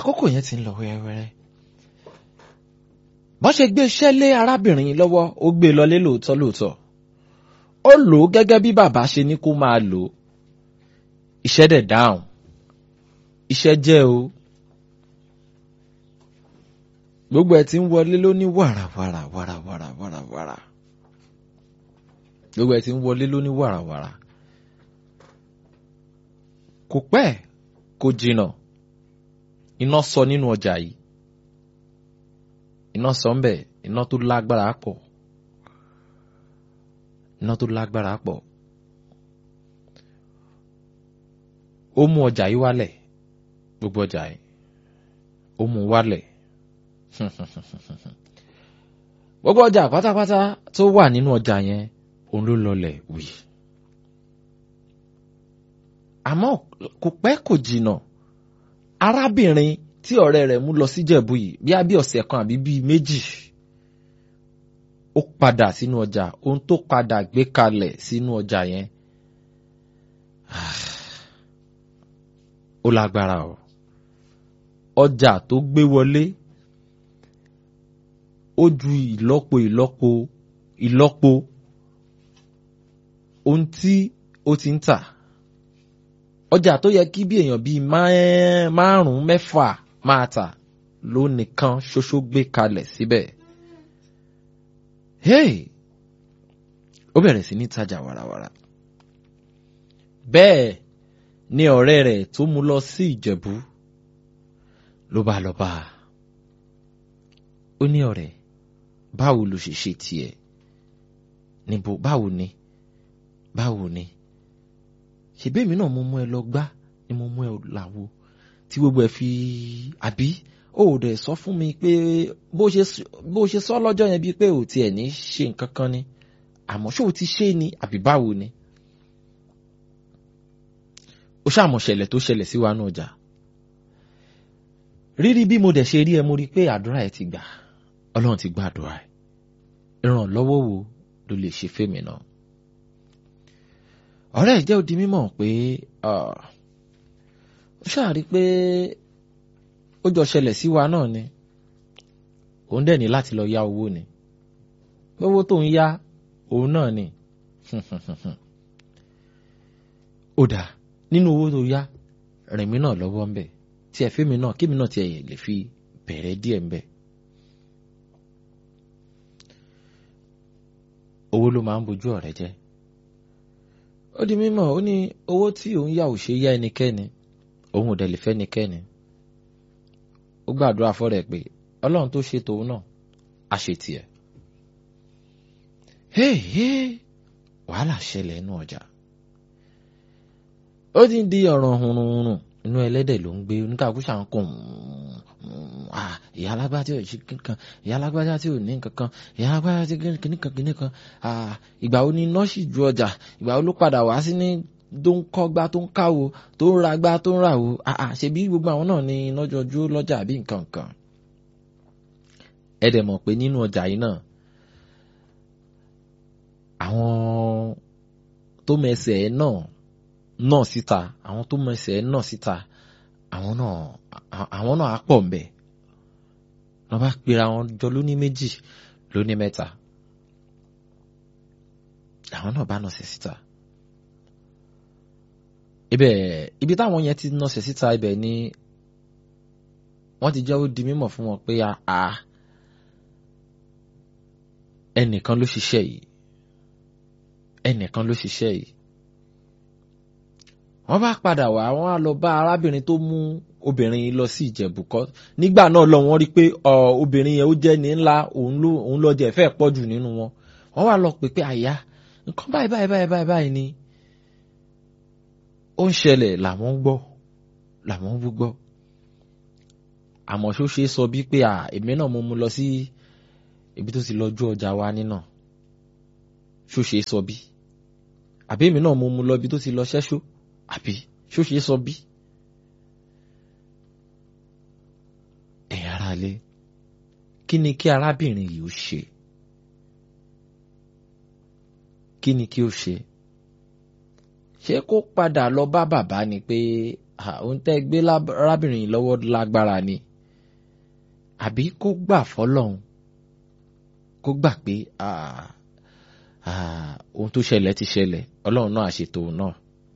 àkókò yẹn ti ń lọ wẹ́rẹ́wẹ́rẹ́ bọ́n ṣe gbé iṣẹ́ lé arábìnrin yìí lọ́wọ́ ó gbé e lọlé lóòótọ́ lóòótọ́ ó lò ó gẹ́gẹ́ bí bàbá ṣe ní kó máa lò ó iṣẹ́ dẹ̀ dáhùn iṣẹ́ jẹ́ o gbogbo ẹ̀ ti ń wọlé ló ní wàràwàrà wàràwàrà wàràwàrà gbogbo ẹ̀ ti ń wọlé ló ní wàràwàrà kò pẹ́ kò jìnnà iná sọ nínú ọjà yìí iná sọ ń bẹ̀ iná tó lágbára pọ̀ iná tó lágbára pọ̀ ó mú ọjà yìí wálẹ̀ gbogbo ọjà yìí ó mú wálẹ̀ gbogbo ọjà pátápátá tó wà nínú ọjà yẹn òun ló lọlẹ̀ wì àmọ́ kò pẹ́ kò jìnnà arábìnrin tí ọ̀rẹ́ rẹ̀ mú lọ sí Jẹ̀bú yìí bí abí ọ̀sẹ̀ kan àbí bíi méjì ó padà sínú ọjà ohun tó padà gbé kalẹ̀ sínú ọjà yẹn ó lágbára o ọjà tó gbé wọlé ó ju ìlọ́po ìlọ́po ìlọ́po ohun tí ó ti ń tà ọjà tó yẹ kí bí èèyàn bíi márùn-ún mẹ́fà máa tà ló nìkan ṣoṣo gbé kalẹ̀ síbẹ̀. hey ó bẹ̀rẹ̀ sí ní tajà wàràwàrà. bẹ́ẹ̀ ni ọ̀rẹ́ rẹ̀ tó mú lọ sí ìjẹ̀bú ló bá lọ bá a. ó ní ọ̀rẹ́ báwo ló ṣe ṣe tiẹ̀ níbo báwo ni báwo ni ṣèbéèmí náà mo mú ẹ lọ gbá ni mo mú ẹ làwo tí gbogbo ẹ fi àbí ó dẹ̀ sọ fún mi pé bó ṣe sọ lọ́jọ́ yẹn bíi pé ò tiẹ̀ ní ṣe nǹkan kan ni àmọ́ ṣé o ti ṣe ni àbí báwo ni. ó ṣàmọ̀ ṣẹlẹ̀ tó ṣẹlẹ̀ sí wa náà ọjà rírí bí mo dẹ̀ ṣe rí ẹ mo rí pé àdúrà ẹ ti gbà ọlọ́run ti gba àdúrà ẹ ìrànlọ́wọ́ wo ló lè ṣe fèmí náà ọ̀rẹ́ ẹ̀ jẹ́ ó di mímọ̀ pé ó ṣàrí pé ó jọ ṣẹlẹ̀ sí wa náà ni òun dẹ̀ ní láti lọ yá owó ni owó tó ń yá òun náà ni ó dà nínú owó tó yá rìn mí náà lọ́wọ́ ń bẹ̀ tí ẹ fẹ́ mi náà kí mi náà tiẹ̀ lè fi bẹ̀rẹ̀ díẹ̀ ń bẹ̀. owó ló máa ń bojú ọ̀rẹ́ jẹ́ ó di mímọ̀ ó ní owó tí òun yá ò ṣe yá ẹnikẹ́ni òun ò dẹ̀ lè fẹ́ ẹnikẹ́ni ó gbàdúrà fọ́rẹ̀ pé ọlọ́run tó ṣe tòun náà á ṣe tiẹ̀. héèhé wàhálà ṣẹlẹ̀ inú ọjà ó ti ń di ọ̀ràn hurunhurun inú ẹlẹ́dẹ̀ ló ń gbé oníkàkú ṣàǹkùn ìyá alágbájá tí ò ṣe kankan ìyá alágbájá tí ò ní kankan ìyá alágbájá tí kìnnìkan kìnnìkan ìgbà wo ni nọ́ọ̀sì ju ọjà ìgbà wo ló padà wá sí ní tó ń kọ́gbá tó ń káwo tó ń ragbá tó ń ràwo ṣebí gbogbo àwọn náà ni lọ́jọ́jú lọ́jà àbí nǹkan kan ẹ dẹ̀ mọ̀ pé nínú ọjà yìí náà àwọn tó mẹsẹ̀ ẹ̀ náà náà síta àwọn tó mẹsẹ̀ ẹ̀ náà síta àwọn náà àwọn náà á pọ̀ ń bẹ̀ wọ́n bá pera wọn jọ lóní méjì lóní mẹ́ta àwọn náà bá nọ̀sẹ̀ síta ibẹ̀ ibi táwọn yẹn ti nọ̀sẹ̀ síta ibẹ̀ ni wọ́n ti jẹ́ ó di mímọ̀ fún wọn pé a ẹnìkan ló ṣiṣẹ́ yìí ẹnìkan ló ṣiṣẹ́ yìí wọ́n bá padà wá wọ́n á lọ bá arábìnrin tó mú obìnrin yìí lọ sí ìjẹ̀bù kọ́ nígbà náà lọ wọ́n rí pé obìnrin yẹn ó jẹ́ ní ńlá òun ló jẹ́ fẹ́ pọ̀ jù nínú wọn wọ́n wá lọ pè pé àyà nǹkan báyìí báyìí báyìí báyìí báyìí ni ó ń ṣẹlẹ̀ làwọn ń gbọ́ làwọn ń gbọ́ àmọ́ ṣó ṣe sọ bí pé èmi náà mo mú lọ sí ibi tó ti lọ ju ọjà wa nínà ṣó ṣe sọ bí àbí èmi náà mo mú lọ ibi tó ti lọ ṣẹ́ṣó àbí ṣó ṣe sọ bí. ẹ̀yin aráalé kí ni kí arábìnrin yìí ó ṣe kí ni kí ó ṣe ṣé kó padà lọ bá bàbá ni pé ohun tẹ́ gbé arábìnrin yìí lọ́wọ́ lágbára ni àbí kó gbà fọlọ́hún kó gbà pé ohun tó ṣẹlẹ̀ ti ṣẹlẹ̀ ọlọ́run náà àṣetò náà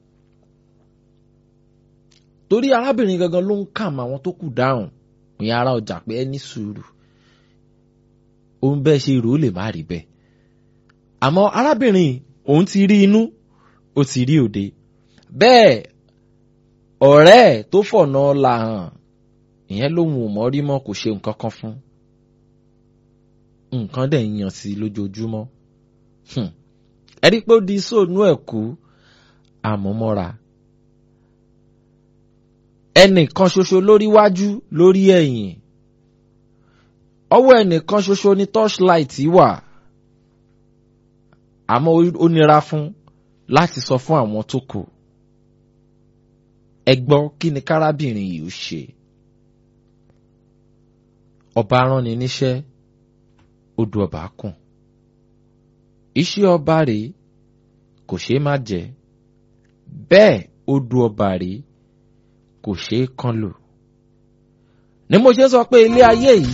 torí arábìnrin gangan ló ń kàm àwọn tó kù dáhùn ní ara ọjà pé ẹ ní sùúrù òun bẹ́ẹ̀ ṣe rò ó lè má rí bẹ́ẹ̀ àmọ́ arábìnrin òun ti rí inú ó ti rí òde bẹ́ẹ̀ ọ̀rẹ́ ẹ̀ tó fọ̀nà la hàn ìyẹn lòun ò mọ̀ rí mọ́ kò ṣe nǹkan kan fún nǹkan dẹ̀ ń yàn sí lójoojúmọ́ ẹ rí pé ó di sóònù ẹ̀ kú àmúmọ́ra ẹnìkan ṣoṣo lórí wájú lórí ẹ̀yìn ọwọ́ ẹnìkan ṣoṣo ní torchlight wà àmọ́ ó nira fún láti sọ fún àwọn tó kù ẹ gbọ́ kí ni kárábìnrin yìí ó ṣe ọba ránni níṣẹ́ odò ọba kùn iṣẹ́ ọba rèé kò ṣeé má jẹ bẹ́ẹ̀ odò ọba rèé kò ṣeé kán lò ni mo ṣe sọ pé ilé ayé yìí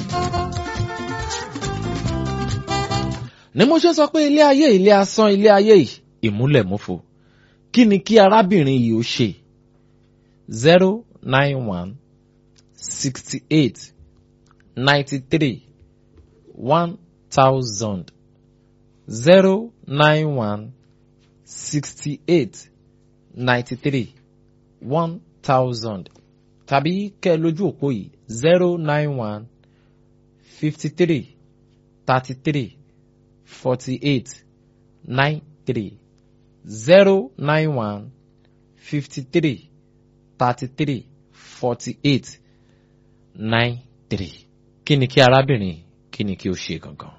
ni mo ṣe sọ pé ilé ayé ilé asán ilé ayé yìí ìmúlẹ̀múfo kí ni kí arábìnrin yìí ó ṣe zero nine one sixty eight ninety three one thousand zero nine one sixty eight ninety three one thousand tàbí kẹ́ lójú òpó yìí zero nine one fifty three thirty three forty eight nine three zero nine one fifty three thirty three forty eight nine three kí ni kí arábìnrin kí ni kí ó ṣe gangan.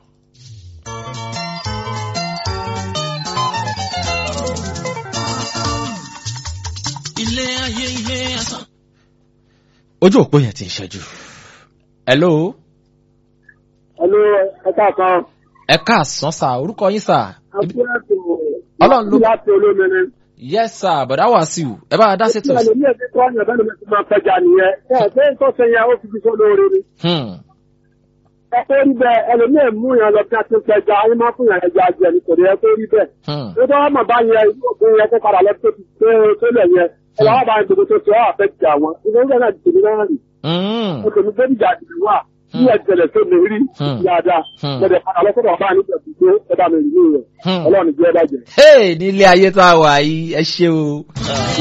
ilé ayé ilé asán. ojú òpó yẹn ti ń ṣẹ́jú. hello. Hello, ẹ káàkan. ẹ káàsán sà orúkọ yín sà. Àbúrẹ́tò Ọlọ́run ló- láti olómìnira. yes sà bọ̀dá wàsíù ẹ bá wa dá sétò. Ìgbà lèmi ẹ̀sìn kọ́ ọ̀yàn bẹ́ẹ̀ ló ti máa pẹja nìyẹn. Ẹ ẹ̀ pé tó ṣe yẹn ó fi fi sọ́ lóore ni. Hmm. Ẹ pé rí bẹ́ẹ̀ ẹlòmíì mú yàn lọ bí a ti ń pẹja ayé máa fún yàn ẹja jẹ nítorí ẹ pé rí bẹ́ẹ̀. Hmm. Ó tó wá mọ̀ bá yẹn inú òkú yẹn kó padà lọ tó ti tó tó lẹ̀ yẹn. Ẹ wá bá yẹn gbogbo tó ṣe ọ́ àfẹ́ jà wọn. Ìgbà yẹn náà ti tèmi náà rì. Hmm. Ó tèmi gbé ìjà àdìrí wà. Bí ẹ jẹlẹ̀ tó mi rí Hmm. dáadáa. Hmm. Mo dẹ̀ padà lọ sọ́dọ̀ bá nígbà tó ẹ bá mi rí rẹ̀. Hmm. Ọlọ́run jẹ́ ẹ bá jẹ. hey nílé ayé tá a wà yìí ẹ ṣe o